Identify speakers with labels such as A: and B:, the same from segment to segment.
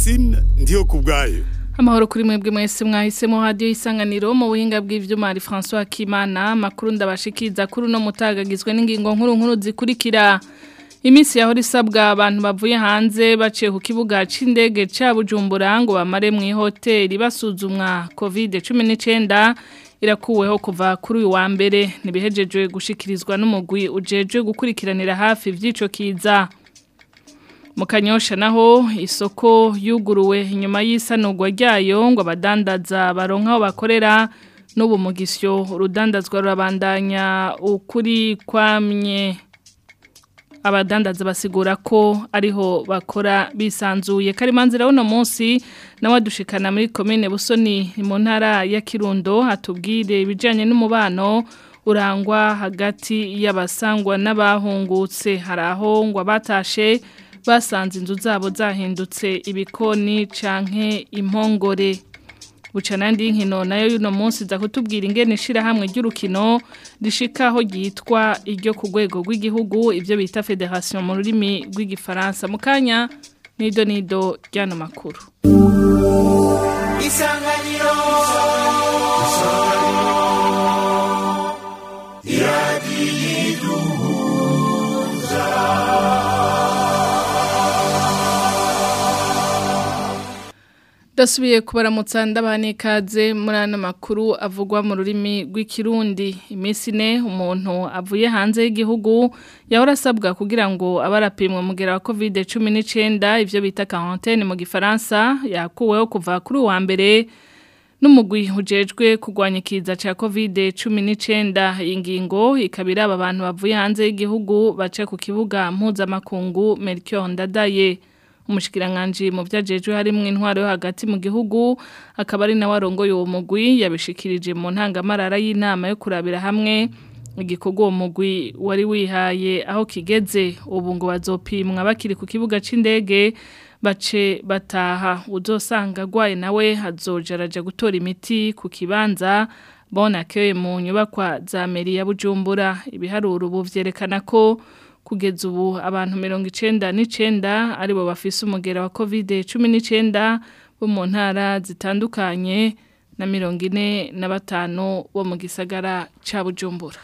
A: Francine ndiyo kubwayo
B: Amahoro kuri mwebwe mwese mwahisemo radio isanganiro mu buhinga bw'ivyuma ari François Kimana makuru ndabashikiza kuri no mutagagizwe n'ingingo nkuru nkuru zikurikira Imisi yahora isabwa abantu bavuye hanze baciye ku kibuga c'indege ca Bujumbura ngo bamare mu hoteli basuzumwa COVID-19 irakuweho kuva kuri uyu wa mbere nibihejejwe gushikirizwa n'umugwi ujejwe gukurikiranira hafi vy'ico kiza mu kanyosha naho isoko yuguruwe inyuma y'isanurwa ryayo ngo abadandaza baronka aho bakorera n'ubu mugisyo urudandazwa rurabandanya ukuri kwamye abadandaza basigura ko ariho bakora bisanzuye karimanzira uno munsi nawe adushikana muri komine busoni mu ntara ya kirundo atubwire ibijyanye n'umubano urangwa hagati y'abasangwa n'abahungutse hari aho ngo abatashe basanze inzu zabo zahindutse ibikoni canke impongore buca nandi y'inkino nayo y'uno munsi za kutubwira ingene ishirahamwe ry'urukino rishikaho ryitwa iryo ku rwego rw'igihugu ibyo bita federation mu rurimi rw'igifaransa mu kanya nido nido ry'ano makuru
C: isanganiro
B: Dasubiye kubaramutsa ndabane ikaze muri ano makuru avugwa mu rurimi rw'ikirundi iminsi ine umuntu avuye hanze y'igihugu yahora asabwa kugira ngo abarapimwe mugera wa covid cumi n'icyenda ibyo bita quarantaine mu gifaransa yakuweho kuva kuri uwa mbere n'umugwi ujejwe kurwanya ikiza cya covid cumi n'icyenda iyi ngingo ikaba iraba abantu bavuye hanze y'igihugu bace ku kibuga mpuzamakungu Melchior Ndadaye umushikiranganji mu vyajejwe harimwo intwaro yo hagati mu gihugu akaba ari nawe arongoye uwo mugwi yabishikirije mu ntangamarara y'inama yo kurabira hamwe igikorwa uwo mugwi wari wihaye aho kigeze ubu ngo bazopimwa bakiri ku kibuga c'indege bace bataha uzosanga agwaye nawe hazoja araja gutora imiti ku kibanza bona kewe mu nyubakwa za meri ya bujumbura ibiharuro ubu vyerekana ko kugeza ubu abantu mirongo icenda n'icenda aribo bafise umugera wa covid cumi n'icenda bo mu ntara zitandukanye na mirongo ine na batanu bo mu gisagara ca bujumbura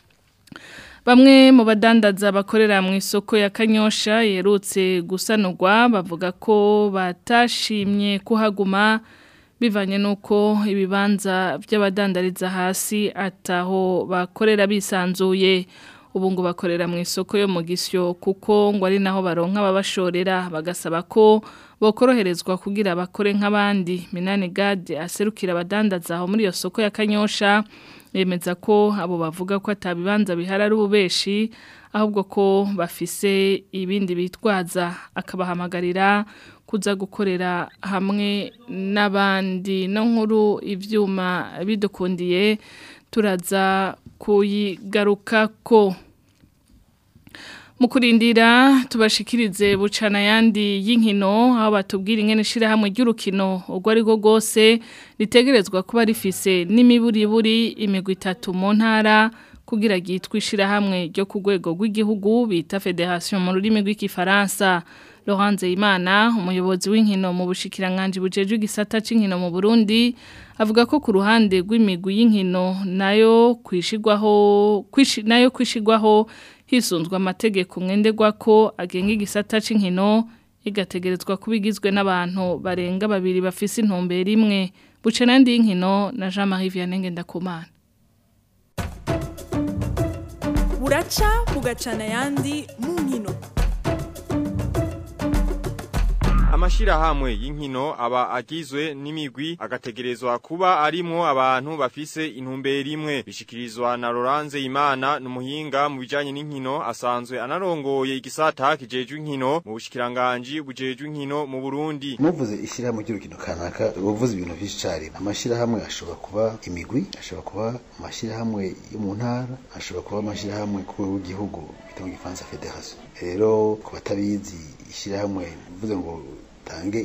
B: bamwe mu badandaza bakorera mu isoko ya kanyosha yerutse gusanurwa bavuga ko batashimye kuhaguma bivanye n'uko ibibanza by'abadandariza hasi ataho bakorera bisanzuye ubu ngo bakorera mu isoko yo mu gisyo kuko ngo ari naho baronka babashorera bagasaba ko bokoroherezwa kugira bakore nk'abandi minani gade aserukira abadandaza aho muri iyo soko ya kanyosha yemeza ko abo bavuga ko atabibanza bihari ari ububeshi ahubwo ko bafise ibindi bitwaza akabahamagarira kuza gukorera hamwe n'abandi no nkuru ibyuma bidukundiye turaza kuyigarukako mu kurindira tubashikirize bucana yandi y'inkino aho batubwira ingene ishirahamwe ry'urukino urwo ari rwo rwose ritegerezwa kuba rifise n'imiburiburi imigwi itatu mu ntara kugira ryitwe ishirahamwe ryo ku rwego rw'igihugu bita federation mu rurimi rw'igifaransa Laurence Imana umuyobozi w'inkino mu bushikiranganje bujeje igisata c'inkino mu Burundi avuga ko ku ruhande rw'imigwi y'inkino nayo kwishigwaho kwishi, nayo kwishigwaho hisunzwe amategeko mwenderwa ko agenga igisata c'inkino igategerezwa kubigizwe n'abantu barenga babiri bafise intumbero imwe buce nandi y'inkino na Jean-Marie Vianney Ngendakumana
D: buraca bugacana yandi mu nkino
E: amashirahamwe y'inkino aba agizwe n'imigwi agategerezwa kuba arimwo abantu bafise intumbero imwe bishikirizwa na Laurence Imana numuhinga mu bijanye n'inkino asanzwe anarongoye igisata kijejwe inkino mu bushikiranganje bujejwe inkino mu Burundi
F: muvuze ishirahamwe ry'urukino kanaka uvuze ibintu byinshi cyane amashirahamwe ashobora kuba imigwi ashobora kuba amashirahamwe yo mu ntara ashobora kuba amashirahamwe ku w'igihugu bita mu gifaransa federation rero ku batabizi ishirahamwe bivuze ngo tange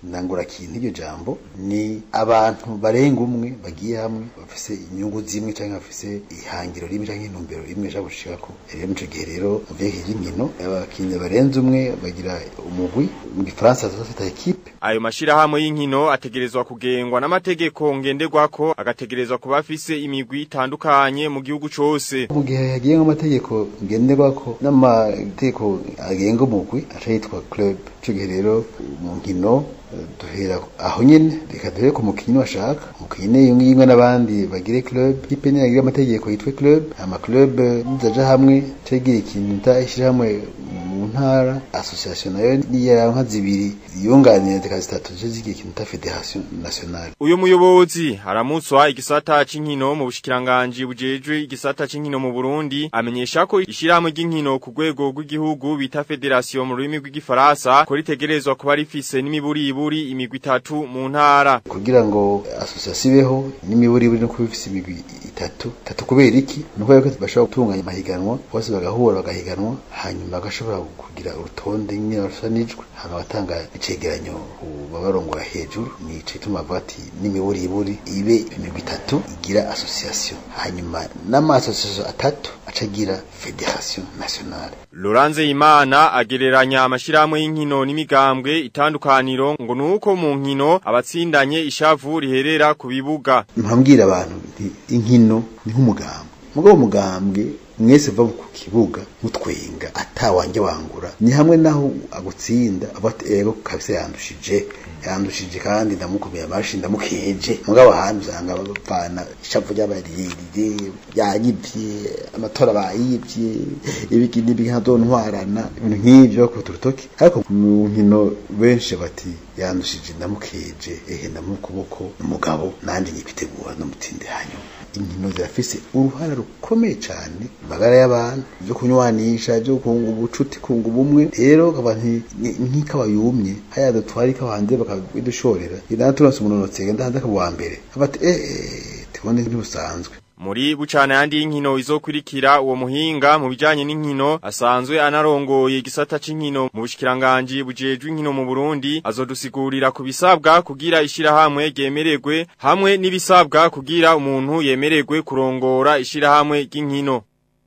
F: nangura kintu iryo jambo ni abantu barenga umwe bagiye hamwe bafise inyungu zimwe cyangwa bafise ihangiro rimwe cyangwa intumbero rimwe ashaka gushikako rero muco gihe rero mu vyerekeye inkino abakinyi barenze umwe bagira umugwi mu gifaransa tuzafita ekipe
E: Ayo mashirahamwe y'inkino ategerezwa kugengwa n'amategeko ngenderwako agategerezwa kuba afise imigwi itandukanye mu gihugu cose.
F: mu gihe hagiye nk'amategeko ngenderwako n'amategeko agenga umugwi aca yitwa club ico gihe rero mu nkino eh, duhera aho nyene reka duhere ku mukinyi washaka umukinyi yimwe yimwe n'abandi bagire club ipe nyene agira amategeko yitwe club ama club eh, nizaja hamwe cagira ikintu nta ishirahamwe mu ntara association nayo niya nka zibiri yunganira zika zitatu zo zigira ikintu ta federation nationale
E: Uyo muyobozi aramutswa igisata c'inkino mu bushikiranganje bujejwe igisata c'inkino mu Burundi amenyesha ko ishirahamwe ry'inkino ku rwego rw'igihugu bita federation mu rurimi rw'igifaransa ko ritegerezwa kuba rifise n'imiburiburi imigwi itatu mu ntara.
F: kugira ngo association ibeho n'imiburiburi no kuba ifise imigwi itatu itatu kubera iki nuko yuko bashobora gutunganya amahiganwa bose bagahura bagahiganwa hanyuma bagashobora kugira urutonde nyine barusanijwe hama batanga icegeranyo ku babarongora hejuru ni ico gituma bavuga ati n'imiburiburi ibe imigwi itatu igira association hanyuma n'ama association atatu aca agira federation nationale
E: Loranze Imana agereranya amashirahamwe y'inkino n'imigambwe itandukaniro ngo nuko mu nkino abatsindanye ishavu riherera ku bibuga.
F: mpambwira abantu nti inkino ni nk'umugambwe mugabo umugambwe mwese va ku kibuga mutwenga atawanjye wangura ni hamwe naho agutsinda avuga ati ego kabisa yandushije yandushije kandi ndamukomeye amashi ndamukeje mugabo ahandi usanga bavana ishavu ry'abariri yayivye amatora bayivye ibiki n'ibiki nkazontwarana ibintu nk'ivyo bakubita urutoki ariko mu nkino benshi bati yandushije ndamukeje ehe ndamukuboko umugabo nanje nyipitegura ndamutinde hanyuma inkino zirafise uruhara rukomeye cyane mu magara y'abantu byo kunywanisha byo kunga ubucuti kunga ubumwe rero kaba nk'ikawa yumye haya dutwara ikawa hanze bakabidushorera inana turonse umunonotsi genda hanze akaba uwa mbere bati eh eh tubone ntibusanzwe
E: Muri bucana yandi y'inkino izokurikira uwo muhinga mu bijanye n'inkino asanzwe anarongoye igisata c'inkino mu bushikiranganje bujejwe inkino mu Burundi azodusigurira ku bisabwa kugira ishirahamwe ryemererwe hamwe n'ibisabwa kugira umuntu yemererwe kurongora ishirahamwe ry'inkino.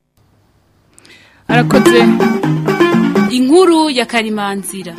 B: arakoze
A: inkuru ya karimanzira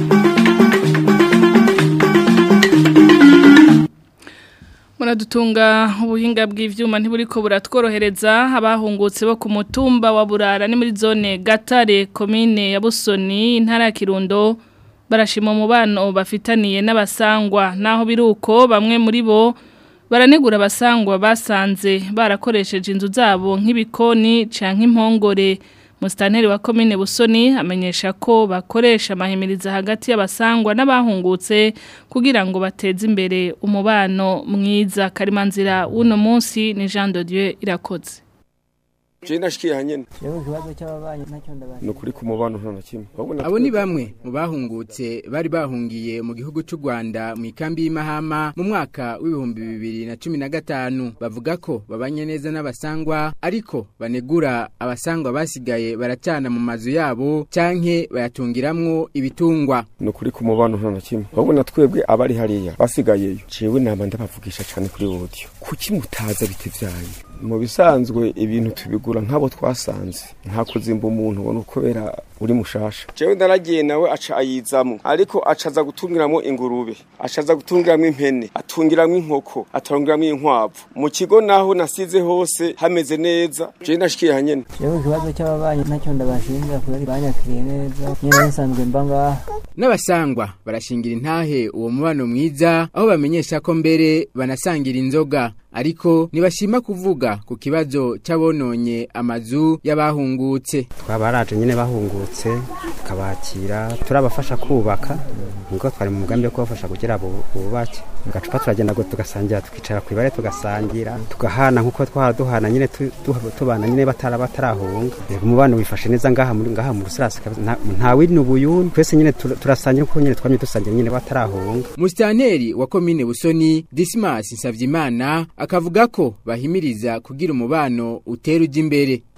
B: muradutunga ubuhinga bw'ivyuma ntiburiko buratworohereza abahungutse bo ku mutumba wa Burara ni muri zone Gatare komine ya Busoni intara ya Kirundo barashima umubano bafitaniye n'abasangwa naho biruko bamwe muri bo baranegura abasangwa basanze barakoresheje inzu zabo nk'ibikoni canke impongore Mustaneri wa komine Busoni amenyesha ko bakoresha amahimiriza hagati y'abasangwa n'abahungutse kugira ngo bateze imbere umubano mwiza karimanzira uno munsi ni Jean de Dieu irakoze
C: Je ndashikiye hanyene
G: Rero ikibazo cy'ababanyi ntacyo ndabaye.
C: no kuri ku mubano nta na kimwe ahubwo
H: Abo ni bamwe mu bahungutse bari bahungiye mu gihugu cy'u Rwanda mu ikambi y'Imahama mu mwaka w'ibihumbi bibiri na cumi na gatanu bavuga ko babanye neza n'abasangwa ariko banegura abasangwa basigaye baracana mu mazu yabo canke bayatungiramwo ibitungwa
C: no kuri ku mubano nta na kimwe ahubwo na twebwe abari hariya basigayeyo jewe nama ndabavugisha cyane kuri audio kuki mutaza bitevyaye mu bisanzwe ibintu tubigura nk'abo twasanze nta kuzimba umuntu ubona kubera uri mushasha jewe ndaragiye nawe aca ayizamo ariko acaza gutungiramo ingurube acaza gutungiramo impene atungiramo inkoko atungiramo inkwavu mu kigo naho nasize hose hameze neza jewe ndashikiye hanyene
G: Rero ikibazo cy'ababanyi ntacyo ndabashinja kubera banyakiriye neza. Nyine nsanzwe mba ngaha.
H: n'abasangwa barashingira intahe uwo mubano mwiza aho bamenyesha ko mbere banasangira inzoga ariko ntibashima kuvuga ku kibazo cy'abononye amazu y'abahungutse
I: twabaraje nyine bahungutse tukabakira turabafasha kubaka niko twari mu mugambi wo kubafasha kugira bu- bubake agacupa turagenda ngo tugasangira tukicara ku ibare tugasangira tugahana nk'uko twahora duhana nyine tu- tu- tubana nyine batara batarahunga Yego, umubano wifashe neza ngaha muri ngaha mu rusirasi kabisa. Nta- nta wini ubuyuni twese nyine tur- turasangira uko nyine twamye dusangira nyine batarahunga
H: musitanteri wa komine busoni dismas nsavyimana akavuga ko bahimiriza kugira umubano utera ujya imbere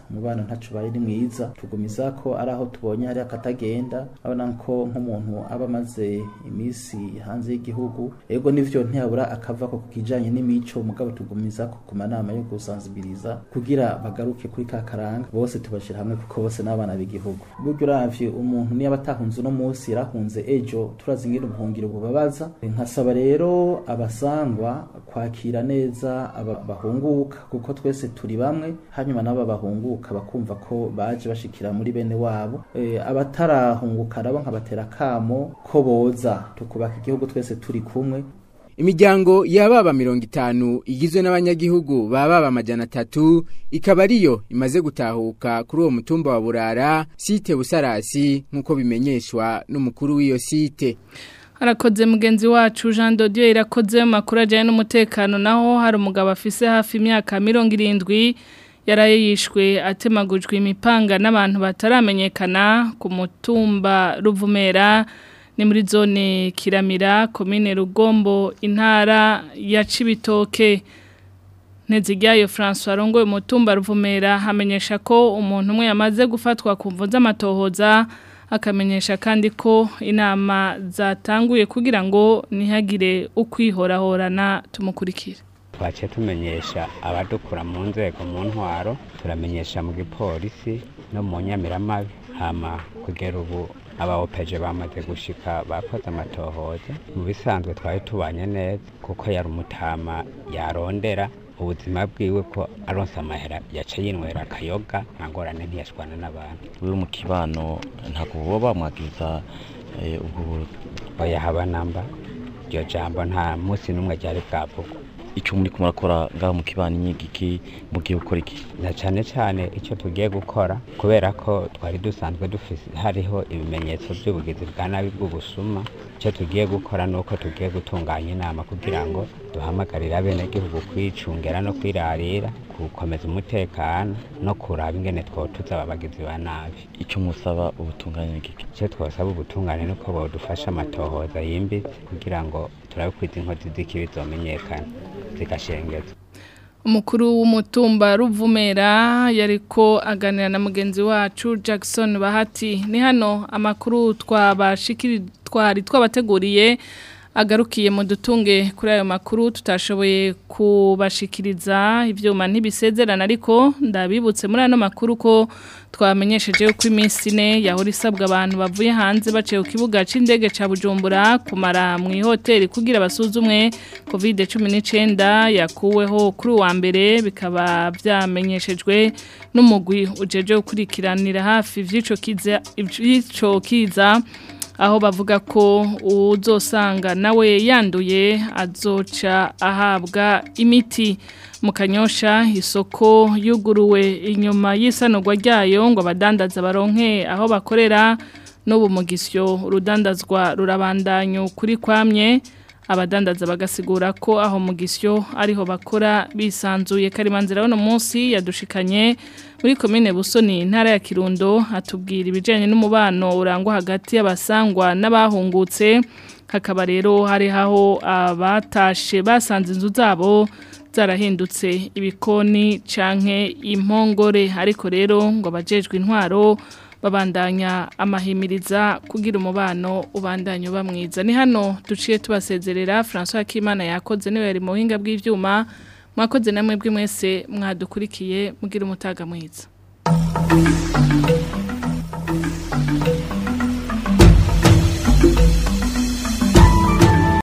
J: umubano ntacu baye ni mwiza tugumiza ko ari aho tubonye hari akatagenda abona ko nk'umuntu aba amaze iminsi hanze y'igihugu ego nivyo ntiyabura akava ko kijanye n'imico mugabo tugumiza ko ku manama yo gusanzibiriza kugira bagaruke kuri ka karanga bose tubashira hamwe kuko bose n'abana b'igihugu buryo uravye umuntu niyo batahunze uno munsi yarahunze ejo turazi ingene ubuhungiro bubabaza nkasaba rero abasangwa kwakira neza aba bahunguka kuko twese turi bamwe hanyuma nabo bahunguka bakumva ko baje bashikira muri bene wabo e, abatarahunguka nabo nkabatera kamo ko boza tukubaka igihugu twese turi kumwe
H: Imiryango y'ababa mirongo itanu igizwe n'abanyagihugu bababa amajana atatu ikaba ariyo imaze gutahuka kuri uwo mutumba wa Burara site Busarasi nk'uko bimenyeshwa n'umukuru w'iyo site
B: Harakoze mugenzi wacu Jean Dodieu irakoze makuru ajyanye n'umutekano naho hari umugabo afise hafi imyaka mirongo irindwi yaraye yishwe atemagujwe imipanga n'abantu bataramenyekana ku mutumba Ruvumera ni muri zone Kiramira komine Rugombo intara ya Cibitoke Nteziryayo François Rongo umutumba Ruvumera hamenyesha ko umuntu umwe yamaze gufatwa ku mvu z'amatohoza akamenyesha kandi ko inama zatanguye kugira ngo ntihagire ukwihorahorana tumukurikire
K: twaciye tumenyesha abadukura mu nzego mu ntwaro turamenyesha mu gipolisi no mu nyamiramabi hama kugera ubu abawopeje bamaze gushika bakoze amatohoza mu bisanzwe twari tubanye neza kuko yari umutama yarondera ubuzima bwiwe ko aronse amahera yaca yinywera akayoga nta ngorane ntiyashwana n'abantu
L: wewe mu kibano ntabwo boba bamwagiriza ubwo
K: oya haba namba iryo jambo nta munsi n'umwe ryari bwavugwa
L: icyo muri kumurakora ngaho mu kibano inyigiki mugiye gukora iki
K: na cyane cyane icyo tugiye gukora kubera ko twari dusanzwe dufise hariho ibimenyetso by'ubugizi bwa nabi bw'ubusuma icyo tugiye gukora ni uko tugiye gutunganya inama kugira ngo duhamagarire abenegihugu kwicungera no kwirarira gukomeza umutekano no kuraba ingene twotuza ababagizi ba nabi
L: icyo musaba ubutungane n'igiki
K: icyo twasaba ubutungane ni uko bodufasha amatohoza yimbitse kugira ngo turabe ko izi nkozi z'ikibi zomenyekana zigashengezwa
B: umukuru w'umutumba ruvumera yariko aganira na mugenzi wacu Jackson Bahati ni hano amakuru twabashikiri twari twabateguriye agarukiye mu dutunge kuri ayo makuru tutashoboye kubashikiriza ibyuma ntibisezerana ariko ndabibutse muri ano makuru ko twamenyesheje ko iminsi ine yahora isabwa abantu bavuye hanze baciye ku kibuga cy'indege cya bujumbura kumara mu ihoteli kugira basuzumwe kovide cumi n'icyenda yakuweho kuri uwa mbere bikaba byamenyeshejwe n'umugwi ujeje gukurikiranira hafi iby'icyo kiza aho bavuga ko uzosanga nawe yanduye azoca ahabwa imiti mu kanyosha isoko yuguruwe inyuma y'isanurwa ryayo ngo abadandaza baronke aho bakorera n'ubu mugisyo urudandazwa rurabandanya kuri kwamye abadandaza bagasigura ko aho mu gisyo ariho bakora bisanzuye karimanzira wano munsi yadushikanye muri komine busoni intara ya kirundo atubwira ibijyanye n'umubano urangwa hagati y'abasangwa n'abahungutse hakaba rero hari aho abatashe basanze inzu zabo zarahindutse ibikoni canke impongore ariko rero ngo abajejwe intwaro babandanya amahimiriza kugira umubano ubandanya uba mwiza ni hano duciye tubasezerera François Kimana yakoze niwe yari mu buhinga bw'ivyuma mwakoze namwe bwe mwese mwadukurikiye mugira umutaga mwiza